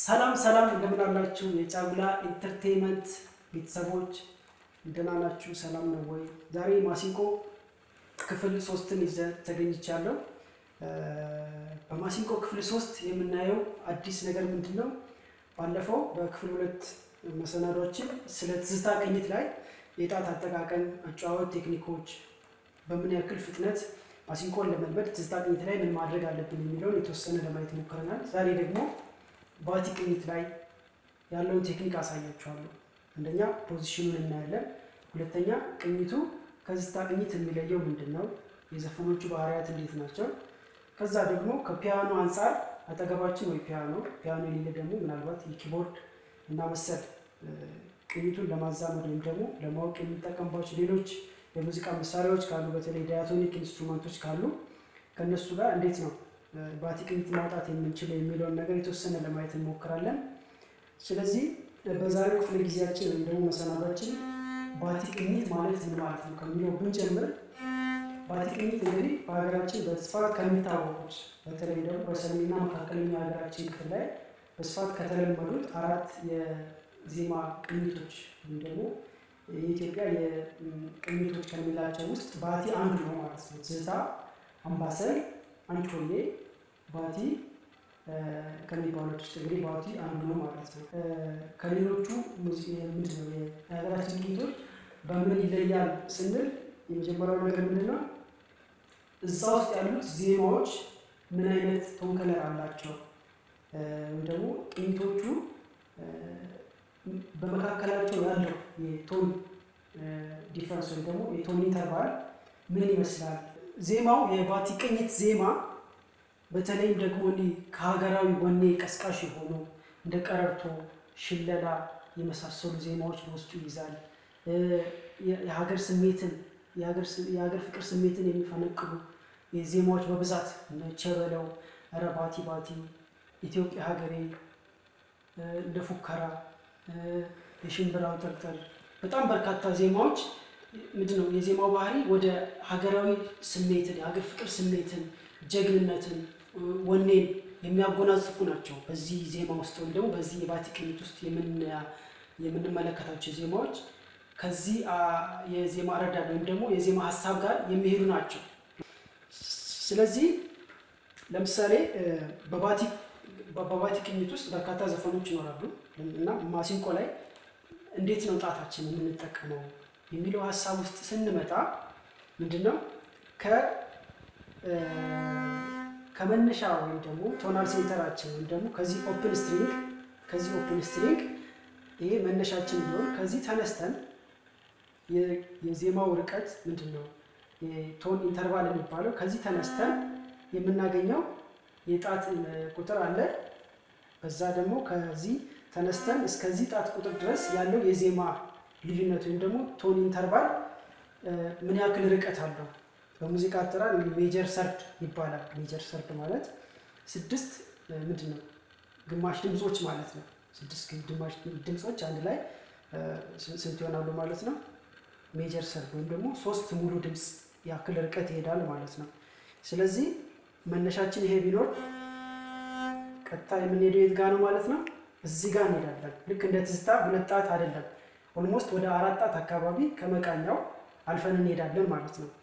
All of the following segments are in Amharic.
ሰላም ሰላም እንደምን አላችሁ? የጫጉላ ኢንተርቴንመንት ቤተሰቦች እንደምን አላችሁ? ሰላም ነው ወይ? ዛሬ ማሲንቆ ክፍል ሶስትን ይዘን ተገኝቻለሁ። በማሲንቆ ክፍል ሶስት የምናየው አዲስ ነገር ምንድን ነው? ባለፈው በክፍል ሁለት መሰናዶችን ስለ ትዝታ ቅኝት ላይ የጣት አጠቃቀም፣ አጨዋወት ቴክኒኮች፣ በምን ያክል ፍጥነት ማሲንቆን ለመልመድ ትዝታ ቅኝት ላይ ምን ማድረግ አለብን የሚለውን የተወሰነ ለማየት ሞክረናል። ዛሬ ደግሞ ባቲ ቅኝት ላይ ያለውን ቴክኒክ አሳያችኋለሁ። አንደኛ ፖዚሽኑን እናያለን። ሁለተኛ ቅኝቱ ከትዝታ ቅኝት የሚለየው ምንድን ነው? የዘፈኖቹ ባህሪያት እንዴት ናቸው? ከዛ ደግሞ ከፒያኖ አንጻር አጠገባችን ወይ ፒያኖ ፒያኖ የሌለ ደግሞ ምናልባት የኪቦርድ እና መሰል ቅኝቱን ለማዛመድ ወይም ደግሞ ለማወቅ የሚጠቀምባቸው ሌሎች የሙዚቃ መሳሪያዎች ካሉ በተለይ ዳያቶኒክ ኢንስትሩመንቶች ካሉ ከእነሱ ጋር እንዴት ነው ባቲ ቅኝት ማውጣት የምንችለው የሚለውን ነገር የተወሰነ ለማየት እንሞክራለን። ስለዚህ በዛሬው ክፍለ ጊዜያችን ወይም ደግሞ መሰናዷችን ባቲ ቅኝት ማለት ምን ማለት ነው ከሚለው ብንጀምር ባቲ ቅኝት እንግዲህ በሀገራችን በስፋት ከሚታወቁት በተለይ ደግሞ በሰሜንና መካከለኛ ሀገራችን ክፍል ላይ በስፋት ከተለመዱት አራት የዜማ ቅኝቶች ወይም ደግሞ የኢትዮጵያ የቅኝቶች ከሚላቸው ውስጥ ባቲ አንዱ ነው ማለት ነው። ትዝታ፣ አምባሰል፣ አንቾሌ፣ ባቲ ከሚባሉት ውስጥ እንግዲህ ባቲ አንዱ ነው ማለት ነው። ከሌሎቹ ምንድን ነው የሀገራችን ቅኝቶች በምን ይለያል ስንል የመጀመሪያው ነገር ምንድን ነው? እዛ ውስጥ ያሉት ዜማዎች ምን አይነት ቶንከለር አላቸው ወይም ደግሞ ቅኝቶቹ በመካከላቸው ያለው የቶን ዲፈረንስ ወይም ደግሞ የቶን ኢንተርቫል ምን ይመስላል? ዜማው የባቲ ቅኝት ዜማ በተለይም ደግሞ እንዲህ ከሀገራዊ ወኔ ቀስቃሽ የሆኑ እንደ ቀረርቶ፣ ሽለላ የመሳሰሉ ዜማዎች በውስጡ ይይዛል። የሀገር ስሜትን የሀገር ፍቅር ስሜትን የሚፈነቅሉ ዜማዎች በብዛት ቸበለው፣ ኧረ ባቲ ባቲ፣ ኢትዮጵያ ሀገሬ፣ እንደ ፉከራ፣ የሽምብራው ጥርጥር በጣም በርካታ ዜማዎች ምንድን ነው የዜማው ባህሪ ወደ ሀገራዊ ስሜትን የሀገር ፍቅር ስሜትን ጀግንነትን ወኔን የሚያጎናጽፉ ናቸው። በዚህ ዜማ ውስጥ ወይም ደግሞ በዚህ የባቲ ቅኝት ውስጥ የምንመለከታቸው ዜማዎች ከዚህ የዜማ አረዳድ ወይም ደግሞ የዜማ ሀሳብ ጋር የሚሄዱ ናቸው። ስለዚህ ለምሳሌ በባቲ ቅኝት ውስጥ በርካታ ዘፈኖች ይኖራሉ እና ማሲንቆ ላይ እንዴት ነው ጣታችን የምንጠቀመው የሚለው ሀሳብ ውስጥ ስንመጣ ምንድነው ከመነሻ ወይም ደግሞ ቶናል ሴንተራችን ወይም ደግሞ ከዚህ ኦፕን ስትሪንግ ከዚህ ኦፕን ስትሪንግ ይሄ መነሻችን ቢሆን ከዚህ ተነስተን የዜማው ርቀት ምንድን ነው የቶን ኢንተርቫል የሚባለው ከዚህ ተነስተን የምናገኘው የጣት ቁጥር አለ። በዛ ደግሞ ከዚህ ተነስተን እስከዚህ ጣት ቁጥር ድረስ ያለው የዜማ ልዩነት ወይም ደግሞ ቶን ኢንተርቫል ምን ያክል ርቀት አለው? በሙዚቃ አጠራር ሜጀር ሰርድ ይባላል። ሜጀር ሰርድ ማለት ስድስት ምንድን ነው ግማሽ ድምፆች ማለት ነው። ስድስት ግማሽ ድምፆች አንድ ላይ ስንት ይሆናሉ ማለት ነው? ሜጀር ሰርድ ወይም ደግሞ ሶስት ሙሉ ድምፅ ያክል ርቀት ይሄዳል ማለት ነው። ስለዚህ መነሻችን ይሄ ቢኖር ቀጥታ የምንሄደው የት ጋ ነው ማለት ነው? እዚህ ጋር እንሄዳለን። ልክ እንደ ትዝታ ሁለት ጣት አይደለም፣ ኦልሞስት ወደ አራት ጣት አካባቢ ከመቃኛው አልፈን እንሄዳለን ማለት ነው።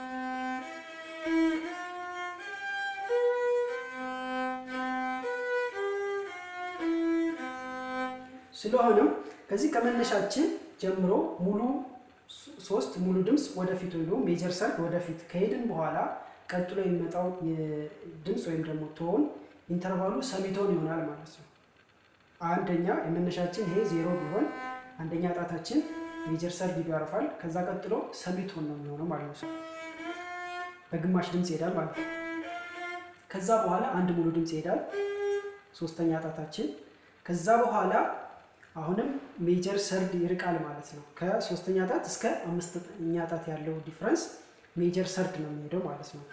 ስለሆነም ከዚህ ከመነሻችን ጀምሮ ሙሉ ሶስት ሙሉ ድምፅ ወደፊት ወይም ደግሞ ሜጀር ሰርድ ወደፊት ከሄድን በኋላ ቀጥሎ የሚመጣው ድምፅ ወይም ደግሞ ቶን ኢንተርቫሉ ሰሚቶን ይሆናል ማለት ነው። አንደኛ የመነሻችን ይሄ ዜሮ ቢሆን አንደኛ ጣታችን ሜጀር ሰርድ ያርፋል። ከዛ ቀጥሎ ሰሚቶን ነው የሚሆነው ማለት ነው። በግማሽ ድምፅ ይሄዳል ማለት ነው። ከዛ በኋላ አንድ ሙሉ ድምፅ ይሄዳል፣ ሶስተኛ ጣታችን። ከዛ በኋላ አሁንም ሜጀር ሰርድ ይርቃል ማለት ነው። ከሶስተኛ ጣት እስከ አምስተኛ ጣት ያለው ዲፍረንስ ሜጀር ሰርድ ነው የሚሄደው ማለት ነው።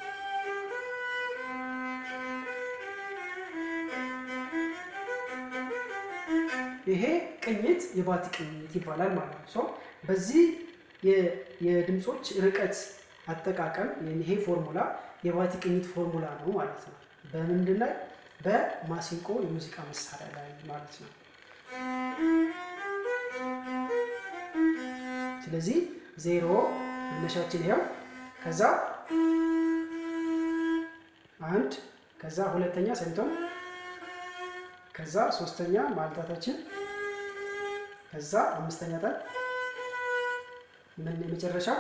ይሄ ቅኝት የባቲ ቅኝት ይባላል ማለት ነው። በዚህ የድምፆች ርቀት አጠቃቀም ይሄ ፎርሙላ የባቲ ቅኝት ፎርሙላ ነው ማለት ነው። በምንድን ላይ በማሲንቆ የሙዚቃ መሳሪያ ላይ ማለት ነው። ስለዚህ ዜሮ መነሻችን ይኸው፣ ከዛ አንድ፣ ከዛ ሁለተኛ ሰሚቶን፣ ከዛ ሶስተኛ ማልታታችን፣ ከዛ አምስተኛ ጣት ምን የመጨረሻው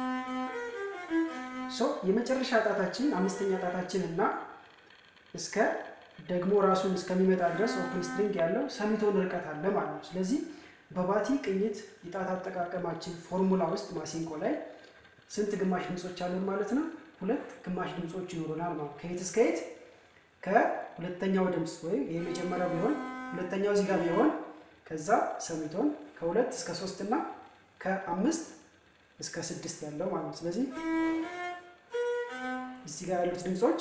ሶ የመጨረሻ ጣታችን አምስተኛ ጣታችን እና እስከ ደግሞ ራሱን እስከሚመጣ ድረስ ኦፕን ስትሪንግ ያለው ሰሚቶን ርቀት አለ ማለት ነው። ስለዚህ በባቲ ቅኝት የጣት አጠቃቀማችን ፎርሙላ ውስጥ ማሲንቆ ላይ ስንት ግማሽ ድምፆች አሉን ማለት ነው? ሁለት ግማሽ ድምፆች ይኖሩናል ማለት ከየት እስከ የት? ከሁለተኛው ድምፅ ወይም የመጀመሪያው ቢሆን ሁለተኛው እዚህ ጋር ቢሆን ከዛ ሰሚቶን ከሁለት እስከ ሶስት እና ከአምስት እስከ ስድስት ያለው ማለት ነው። ስለዚህ እዚህ ጋር ያሉት ድምፆች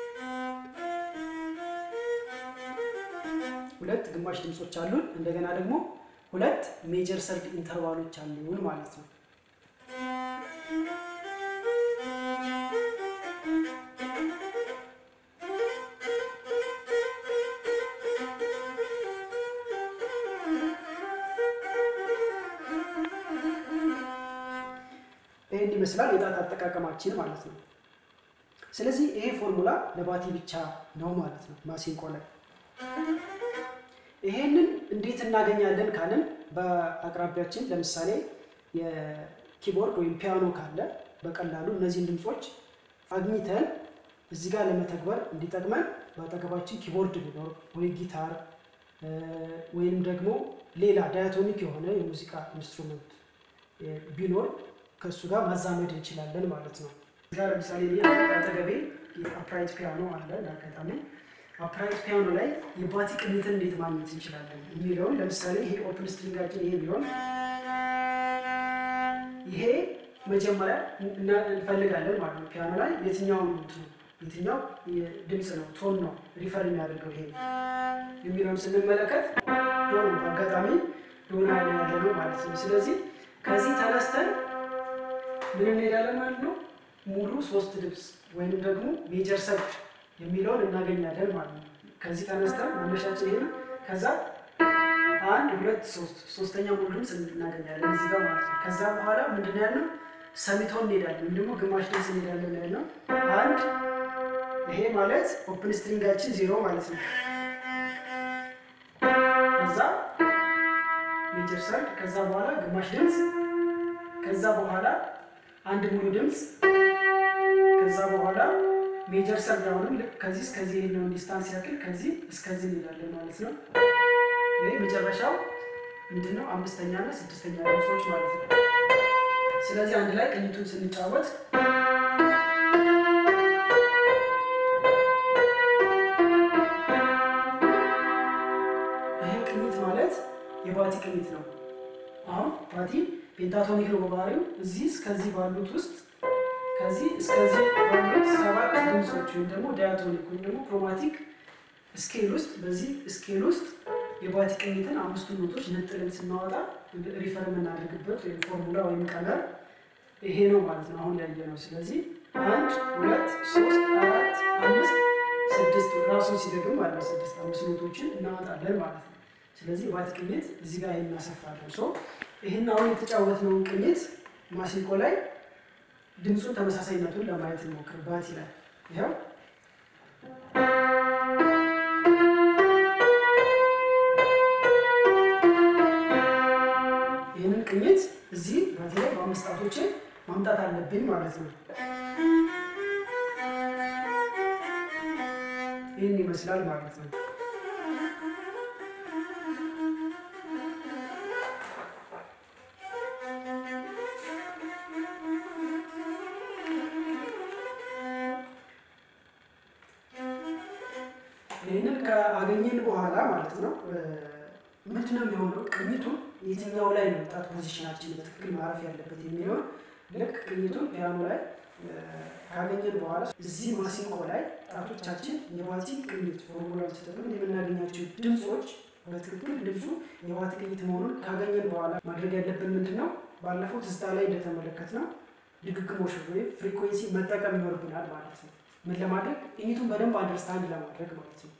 ሁለት ግማሽ ድምፆች አሉን። እንደገና ደግሞ ሁለት ሜጀር ሰርድ ኢንተርቫሎች አሉን ማለት ነው። ይህን ይመስላል የጣት አጠቃቀማችን ማለት ነው። ስለዚህ ይሄ ፎርሙላ ለባቲ ብቻ ነው ማለት ነው ማሲንቆ ላይ። ይሄንን እንዴት እናገኛለን ካልን በአቅራቢያችን ለምሳሌ የኪቦርድ ወይም ፒያኖ ካለ በቀላሉ እነዚህን ድምፆች አግኝተን እዚህ ጋር ለመተግበር እንዲጠቅመን በአጠገባችን ኪቦርድ ቢኖር ወይ ጊታር ወይም ደግሞ ሌላ ዳያቶኒክ የሆነ የሙዚቃ ኢንስትሩመንት ቢኖር ከእሱ ጋር ማዛመድ እንችላለን ማለት ነው። እዚህ ጋር ለምሳሌ አጠገቤ አፕራይት ፒያኖ አለ እንዳጋጣሚ አፕራይት ፒያኖ ላይ የባቲ ቅኝትን እንዴት ማግኘት እንችላለን የሚለውን ለምሳሌ ይሄ ኦፕን ስትሪንጋችን ይሄ ቢሆን ይሄ መጀመሪያ እንፈልጋለን ማለት ነው። ፒያኖ ላይ የትኛው የትኛው ድምፅ ነው ቶን ነው ሪፈር የሚያደርገው ይሄ የሚለውን ስንመለከት ዶ ነው። በአጋጣሚ ዶና ያለ ነው ማለት ነው። ስለዚህ ከዚህ ተነስተን ምን እንሄዳለን ማለት ነው። ሙሉ ሶስት ድምፅ ወይንም ደግሞ ሜጀር ሰርድ የሚለውን እናገኛለን ማለት ነው። ከዚህ ተነስተን መነሻችን ይሄ ነው። ከዛ አንድ ሁለት ሶስት ሶስተኛ ሙሉ ድምፅ እናገኛለን እዚህ ጋር ማለት ነው። ከዛ በኋላ ምንድን ነው ያልነው? ሰሚቶን እንሄዳለን ወይም ደግሞ ግማሽ ድምፅ እንሄዳለን ያልነው አንድ ይሄ ማለት ኦፕን ስትሪንጋችን ዜሮ ማለት ነው። ከዛ ሜጀር ሰርድ፣ ከዛ በኋላ ግማሽ ድምፅ፣ ከዛ በኋላ አንድ ሙሉ ድምፅ፣ ከዛ በኋላ ሜጀር ሰርድ አሁንም ልክ ከዚህ እስከዚህ የሄድነውን ዲስታንስ ያክል ከዚህ እስከዚህ እንሄዳለን ማለት ነው። ይህ መጨረሻው ምንድነው? አምስተኛ እና ስድስተኛ ድምፆች ማለት ነው። ስለዚህ አንድ ላይ ቅኝቱን ስንጫወት ይህ ቅኝት ማለት የባቲ ቅኝት ነው። አሁን ባቲ ፔንታቶኒክ ነው በባህሪው። እዚህ እስከዚህ ባሉት ውስጥ ከዚህ እስከዚህ ባሉት ሰባት ድምፆች ወይም ደግሞ ዳያቶኒክ ወይም ደግሞ ክሮማቲክ ስኬል ውስጥ በዚህ ስኬል ውስጥ የባቲ ቅኝትን አምስቱን ኖቶች ነጥለን ስናወጣ ሪፈር የምናደርግበት ወይም ፎርሙላ ወይም ቀመር ይሄ ነው ማለት ነው። አሁን ያየ ነው። ስለዚህ አንድ ሁለት ሶስት አራት አምስት ስድስት ራሱን ሲደግም ማለት ነው ስድስት አምስት ኖቶችን እናወጣለን ማለት ነው። ስለዚህ የባቲ ቅኝት እዚህ ጋር እናሰፍራለን። ሶ ይህን አሁን የተጫወትነውን ቅኝት ማሲንቆ ላይ ድምፁን ተመሳሳይነቱን ለማየት እንሞክር። ባቲ ላይ ይኸው ይህንን ቅኝት እዚህ ባቲ ላይ በአምስት ጣቶቼ ማምጣት አለብኝ ማለት ነው። ይህን ይመስላል ማለት ነው። ይህንን ከአገኘን በኋላ ማለት ነው ምንድነው የሚሆነው? ቅኝቱን የትኛው ላይ ነው ጣት ፖዚሽናችን በትክክል ማረፍ ያለበት የሚለውን ልክ ቅኝቱን ፒያኖ ላይ ካገኘን በኋላ እዚህ ማሲንቆ ላይ ጣቶቻችን የባቲ ቅኝት ፎርሙላውን ተጠቅመን የምናገኛቸው ድምፆች በትክክል ድምፁ የባቲ ቅኝት መሆኑን ካገኘን በኋላ ማድረግ ያለብን ምንድን ነው? ባለፈው ትዝታ ላይ እንደተመለከትነው ድግግሞሽ ወይም ፍሪኩዌንሲ መጠቀም ይኖርብናል ማለት ነው። ምን ለማድረግ ቅኝቱን በደንብ አንደርስታንድ ለማድረግ ማለት ነው።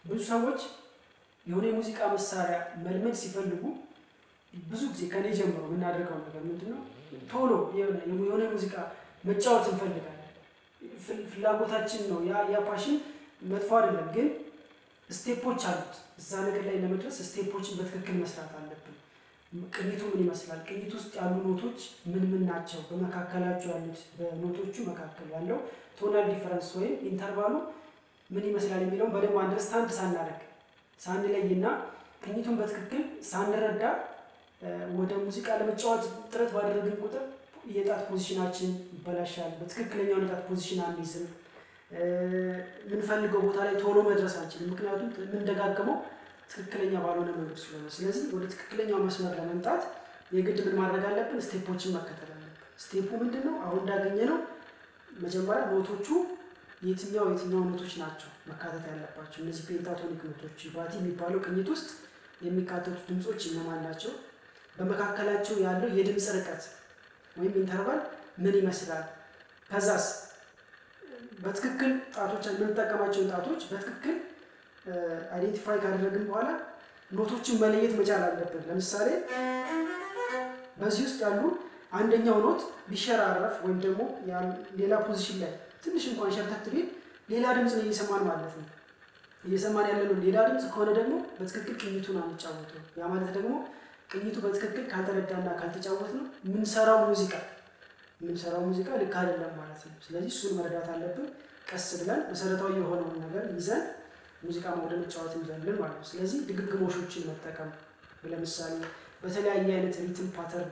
ብዙ ሰዎች የሆነ የሙዚቃ መሳሪያ መልመድ ሲፈልጉ ብዙ ጊዜ ከኔ ጀምሮ የምናደርገው ነገር ምንድን ነው? ቶሎ የሆነ የሆነ ሙዚቃ መጫወት እንፈልጋለን። ፍል- ፍላጎታችን ነው። ያ ያ ፓሽን መጥፎ አይደለም፣ ግን ስቴፖች አሉት። እዛ ነገር ላይ ለመድረስ ስቴፖችን በትክክል መስራት አለብን። ቅኝቱ ምን ይመስላል? ቅኝት ውስጥ ያሉ ኖቶች ምን ምን ናቸው? በመካከላቸው ያሉት በኖቶቹ መካከል ያለው ቶናል ዲፈረንስ ወይም ኢንተርቫሉ ምን ይመስላል የሚለውን በደንብ አንደርስታንድ ሳናደርግ ሳንለይና ቅኝቱን በትክክል ሳንረዳ እ፣ ወደ ሙዚቃ ለመጫወት ጥረት ባደረግን ቁጥር የጣት ፖዚሽናችን ይበላሻል። በትክክለኛው የጣት ፖዚሽን አንይዝም። እ፣ የምንፈልገው ቦታ ላይ ቶሎ መድረስ አንችልም። ምክንያቱም የምንደጋግመው ትክክለኛ ባልሆነ መንገድ ስለሆነ። ስለዚህ ወደ ትክክለኛው መስመር ለመምጣት የግድ ምን ማድረግ አለብን? ስቴፖችን መከተል አለብን። ስቴፑ ምንድን ነው? አሁን እንዳገኘ ነው መጀመሪያ ኖቶቹ የትኛው የትኛው ኖቶች ናቸው መካተት ያለባቸው? እነዚህ ፔንታቶኒክ ኖቶች ባቲ የሚባለው ቅኝት ውስጥ የሚካተቱ ድምፆች እነማን ናቸው? በመካከላቸው ያለው የድምፅ ርቀት ወይም ኢንተርቫል ምን ይመስላል? ከዛስ በትክክል ጣቶች የምንጠቀማቸውን ጣቶች በትክክል አይዴንቲፋይ ካደረግን በኋላ ኖቶችን መለየት መቻል አለብን። ለምሳሌ በዚህ ውስጥ ያሉ አንደኛው ኖት ቢሸራረፍ ወይም ደግሞ ያ- ሌላ ፖዚሽን ላይ ትንሽ እንኳን ሸርተት ቢል ሌላ ድምፅ ነው እየሰማን ማለት ነው። እየሰማን ያለነው ሌላ ድምፅ ከሆነ ደግሞ በትክክል ቅኝቱን አንጫወተው። ያ ማለት ደግሞ ቅኝቱ በትክክል ካልተረዳና ካልተጫወት ነው የምንሰራው ሙዚቃ የምንሰራው ሙዚቃ ልክ አይደለም ማለት ነው። ስለዚህ እሱን መረዳት አለብን። ቀስ ብለን መሰረታዊ የሆነውን ነገር ይዘን ሙዚቃ ወደ መጫወት እንዘልን ማለት ነው። ስለዚህ ድግግሞሾችን መጠቀም ለምሳሌ በተለያየ አይነት ሪትም ፓተርን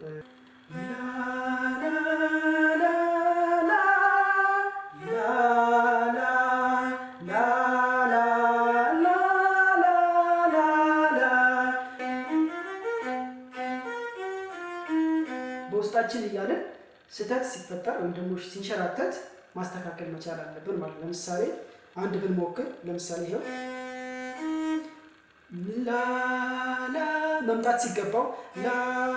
በውስጣችን እያለን ስህተት ሲፈጠር ወይም ደግሞ ሲንሸራተት ማስተካከል መቻል አለብን ማለት ነው። ለምሳሌ አንድ ብንሞክር ለምሳሌ ይኸው ላላ መምጣት ሲገባው ላ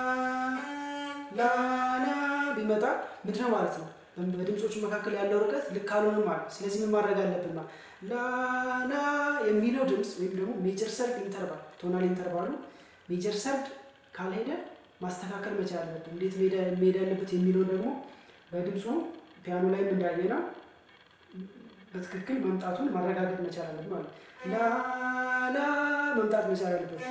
ላ ላ ቢመጣ ምንድነው ማለት ነው? በድምፆቹ መካከል ያለው ርቀት ልክ አልሆነም ማለት ነው። ስለዚህ ምን ማድረግ አለብን ማለት ላ ላ የሚለው ድምፅ ወይም ደግሞ ሜጀር ሰርድ ኢንተርቫል ቶናል ኢንተርቫሉ ሜጀር ሰርድ ካልሄደ ማስተካከል መቻል አለብን። እንዴት መሄድ ያለበት የሚለው ደግሞ በድምፁ ፒያኖ ላይም እንዳየ ነው በትክክል መምጣቱን ማረጋገጥ መቻል አለብን ማለት ነው። ላ ላ መምጣት መቻል አለበት።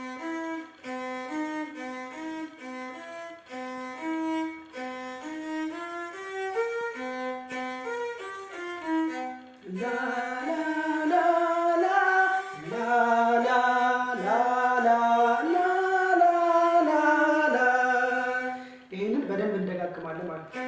ላ ላ ላ ላ ላ ላ ላ ላ ላ ላ ላ ላ ይህንን በደንብ እንደጋግማለን ማለት ነው።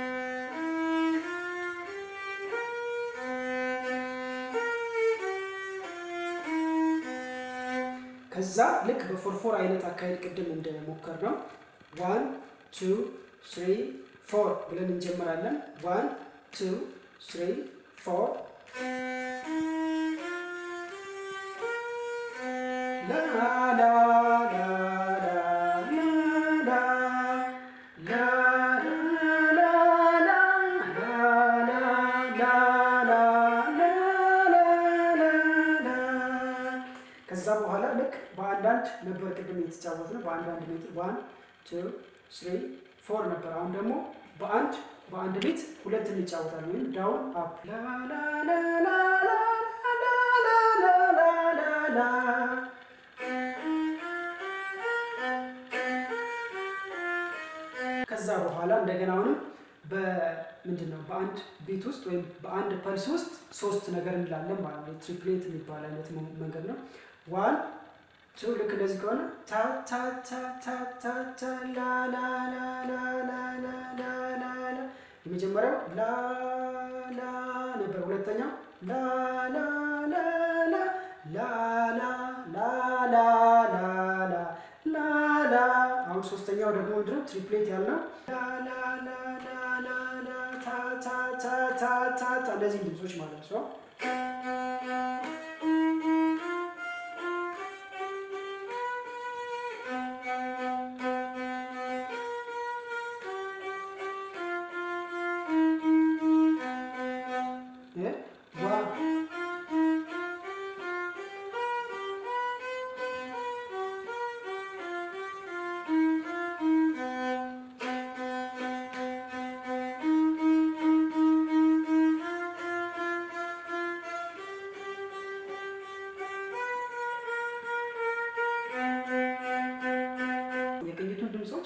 ከዛ ልክ በፎርፎር አይነት አካሄድ ቅድም እንደሞከር ነው ዋን ቱ ስሪ ፎር ብለን እንጀምራለን። ዋን ቱ ስሪ ፎር ላ ላ ላ ላ ላ ላ ላ ላ ላ ላ ከዛ በኋላ ልክ በአንዳንድ ነበር ቅድም የተጫወት ነው። በአንዳንድ ሜትር ዋን ቱ ስሪ ፎር ነበር። አሁን ደግሞ በአንድ በአንድ ቤት ሁለት እንጫወታለን። ወይም ዳውን አፕ ከዛ በኋላ እንደገና አሁንም በምንድን ነው በአንድ ቤት ውስጥ ወይም በአንድ ፐልስ ውስጥ ሶስት ነገር እንላለን ማለት ነው። ትሪፕሌት የሚባል አይነት መንገድ ነው። ዋን ቱ ልክ እንደዚህ ከሆነ ታ ታ ታ ታ ታ ታ ላ ላ ላ ላ ላ ላ ላ ላ ላ የመጀመሪያው ላ ላ ነበር። ሁለተኛው ላ ላ ላ ላ ላ ላ ላ ላ ላ ላ ላ ላ አሁን ሶስተኛው ደግሞ ምንድነው ትሪፕሌት ያልነው ላ ላ ላ ላ ላ ላ ታ ታ ታ ታ ታ ታ እነዚህ ድምጾች ማለት ነው።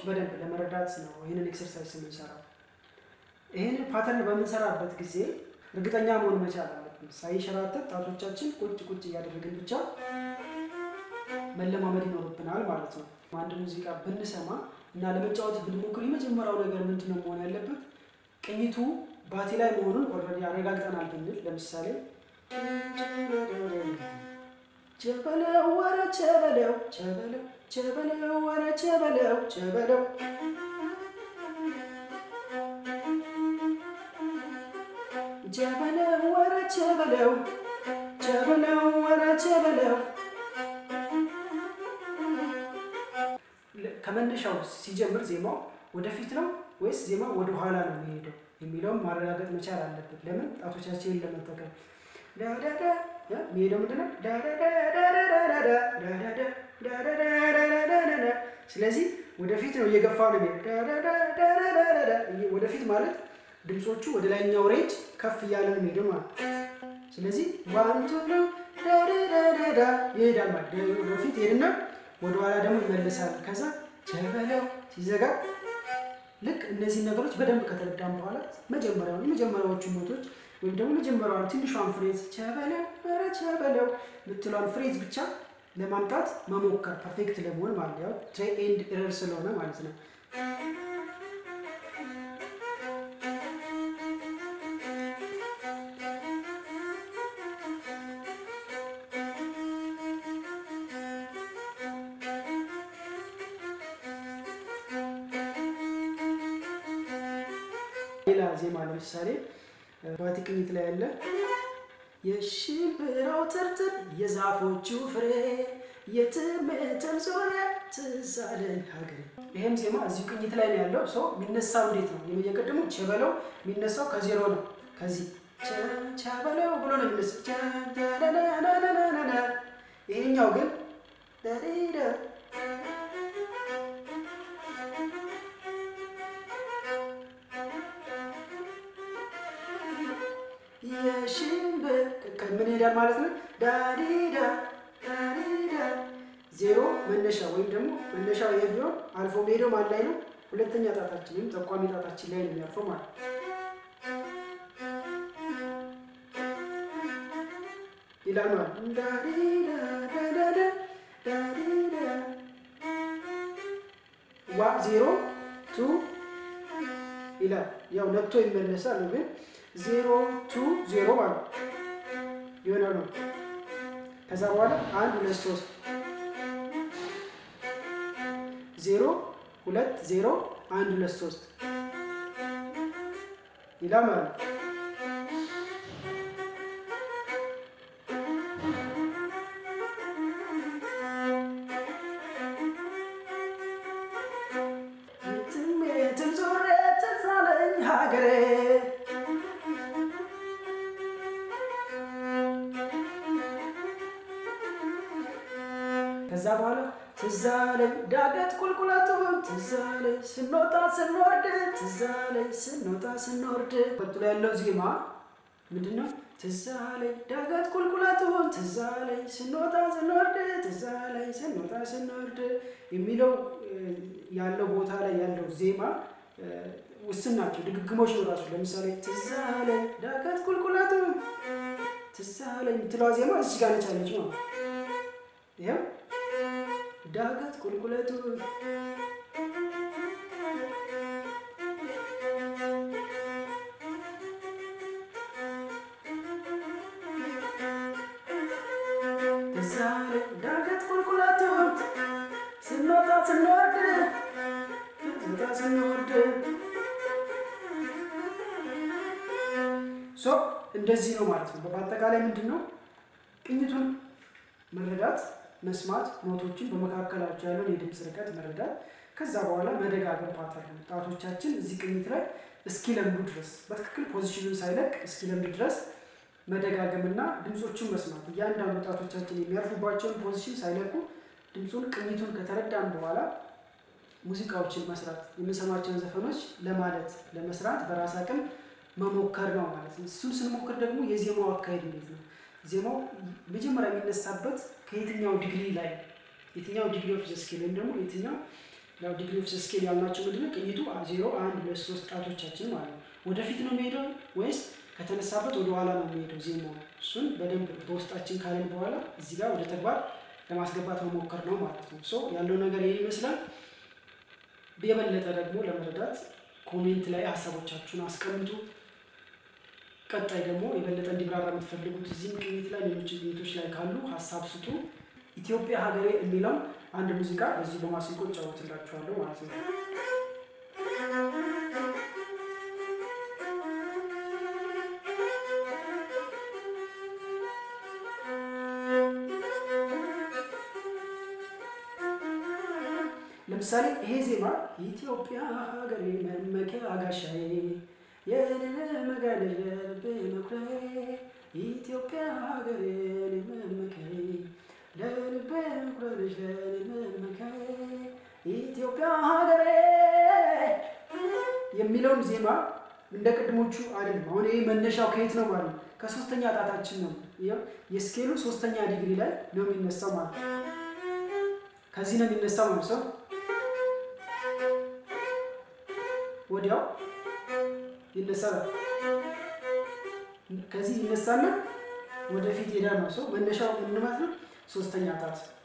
በደንብ ለመረዳት ነው ይህንን ኤክሰርሳይዝ የምንሰራው። ይህንን ፓተርን በምንሰራበት ጊዜ እርግጠኛ መሆን መቻል አለብን። ሳይሸራተት ጣቶቻችን ቁጭ ቁጭ እያደረግን ብቻ መለማመድ ይኖርብናል ማለት ነው። አንድ ሙዚቃ ብንሰማ እና ለመጫወት ብንሞክር የመጀመሪያው ነገር ምንድን ነው መሆን ያለበት? ቅኝቱ ባቲ ላይ መሆኑን ኦልሬዲ አረጋግጠናል ብንል ለምሳሌ ቸበለው ወረ ቸበለው ቸበለው ቸበለው ወረ ቸበለው ቸበለው ቸበለው ወረ ቸበለው ቸበለው ወረ ቸበለው ከመነሻው ሲጀምር ዜማው ወደፊት ነው ወይስ ዜማው ወደ ኋላ ነው የሚሄደው የሚለውን ማረጋገጥ መቻል አለብን። ለምን ጣቶቻችንን ለመጠቀም የሚሄደው ምንድነው? ስለዚህ ወደፊት ነው እየገፋ ነው ወደፊት ማለት ድምፆቹ ወደ ላይኛው ሬንጅ ከፍ እያለ ነው የሚሄደው ማለት ስለዚህ ዋንቱ ነው ይሄዳል ማለት ወደፊት ሄድና ወደኋላ ደግሞ ይመልሳል። ከዛ ቸበለው ሲዘጋ ልክ እነዚህ ነገሮች በደንብ ከተረዳም በኋላ መጀመሪያውን የመጀመሪያዎቹ ኖቶች ወይም ደግሞ መጀመሪያዋን ትንሿን ፍሬዝ ቸበለው ኧረ ቸበለው የምትለዋን ፍሬዝ ብቻ ለማምጣት መሞከር ፐርፌክት ለመሆን ማለት ያው ትሬ ኤንድ ኤረር ስለሆነ ማለት ነው። ሌላ ዜማ ለምሳሌ ባቲ ቅኝት ላይ ያለ የሽምብራው ትርትር የዛፎቹ ፍሬ የትምትን ዙሪያ ትዝ አለኝ ሀገሬ። ይህም ዜማ እዚሁ ቅኝት ላይ ነው ያለው። ሰው የሚነሳው እንዴት ነው? የቅድሙ ቸበለው የሚነሳው ከዜሮ ነው። ከዚህ ቸበለው ብሎ ነው የሚነሳው። ይሄኛው ግን የሽምብር ምን ሄዳል ማለት ነው። ዳዲዳ ዳዲዳ ዜሮ መነሻ ወይም ደግሞ መነሻው ይሄ ቢሆን አልፎ ሄደው ማን ላይ ነው? ሁለተኛ ጣታችን ወይም ጠቋሚ ጣታችን ላይ ነው የሚያልፈው ማለት ይላል ማለት ዳዲዳ ዳዳዳ ዳዲዳ ዋ ዜሮ ቱ ይላል። ያው ነክቶ ይመለሳል ነው ግን ዜሮ ቱ ዜሮ ማለት ይሆናል ነው። ከዛ በኋላ አንድ ሁለት ሶስት ዜሮ ሁለት ዜሮ አንድ ሁለት ሶስት ይላል ማለት ነው። የትም ዞሬ ትዝ አለኝ ሀገሬ ከዛ በኋላ ትዝ አለኝ ዳገት ቁልቁለቱን ትዝ አለኝ ስንወጣ ስንወርድ ትዝ አለኝ ስንወጣ ስንወርድ። ቀጥሎ ያለው ዜማ ምንድን ነው? ትዝ አለኝ ዳገት ቁልቁለቱን ትዝ አለኝ ስንወጣ ስንወርድ ትዝ አለኝ ስንወጣ ስንወርድ የሚለው ያለው ቦታ ላይ ያለው ዜማ ውስን ናቸው፣ ድግግሞች ነው ራሱ። ለምሳሌ ትዝ አለኝ ዳገት ቁልቁለቱን ትዝ አለኝ የምትለዋ ዜማ እዚህ ጋር ነች አለች ነው ይኸው ዳገት ቁልቁለቱ እዛ ዳገት ቁልቁለቱ ስንወጣ ስንወርድ ስንወጣ ስንወርድ ሶ እንደዚህ ነው ማለት ነው። በአጠቃላይ ምንድን ነው ቅኝቱን መረዳት መስማት ኖቶችን በመካከላቸው ያለውን የድምፅ ርቀት መረዳት፣ ከዛ በኋላ መደጋገም ፓተርን ጣቶቻችን እዚህ ቅኝት ላይ እስኪለምዱ ድረስ በትክክል ፖዚሽኑን ሳይለቅ እስኪለምድ ድረስ መደጋገምና ድምፆቹን መስማት እያንዳንዱ ጣቶቻችን የሚያርፉባቸውን ፖዚሽን ሳይለቁ ድምፁን ቅኝቱን ከተረዳን በኋላ ሙዚቃዎችን መስራት የምንሰማቸውን ዘፈኖች ለማለት ለመስራት በራስ አቅም መሞከር ነው ማለት ነው። እሱን ስንሞክር ደግሞ የዜማው አካሄድ እንዴት ነው ዜማው መጀመሪያ የሚነሳበት ከየትኛው ዲግሪ ላይ የትኛው ዲግሪ ኦፍ ዘ ስኬል ወይም ደግሞ የትኛው ያው ዲግሪ ኦፍ ስኬል ያልናቸው ምንድነው ቅኝቱ ዜሮ አንድ ሁለት ሶስት ጣቶቻችን ማለት ነው። ወደፊት ነው የሚሄደው ወይስ ከተነሳበት ወደ ኋላ ነው የሚሄደው ዜማው? እሱን በደንብ በውስጣችን ካለን በኋላ እዚህ ጋር ወደ ተግባር ለማስገባት መሞከር ነው ማለት ነው። ሶ ያለው ነገር ይህ ይመስላል። የበለጠ ደግሞ ለመረዳት ኮሜንት ላይ ሀሳቦቻችሁን አስቀምጡ። ቀጣይ ደግሞ የበለጠ እንዲብራራ የምትፈልጉት እዚህም ቅኝት ላይ ሌሎች ቅኝቶች ላይ ካሉ ሀሳብ ስጡ። ኢትዮጵያ ሀገሬ የሚለው አንድ ሙዚቃ በዚህ በማሲንቆ እጫወትላችኋለሁ ማለት ነው። ለምሳሌ ይሄ ዜማ ኢትዮጵያ ሀገሬ መመኪያ ጋሻዬ የመጋደል ልቤ መኩሪያዬ ኢትዮጵያ ሀገሬ መመኪያዬ ለልቤ መኩሪያሽ ለመመኪያዬ ኢትዮጵያ ሀገሬ የሚለውን ዜማ እንደ ቅድሞቹ አይደለም። አሁን ይሄ መነሻው ከየት ነው ማለት ነው? ከሶስተኛ ጣታችን ነው። የስኬሉ ሶስተኛ ዲግሪ ላይ ነው የሚነሳው ማለት ነው። ከዚህ ነው የሚነሳው ማለት ሰው ወዲያው ይነሳል። ከዚህ ይነሳና ወደፊት ሄዳ ነው ሰው መነሻው ምን ማለት ነው? ሶስተኛ ጣት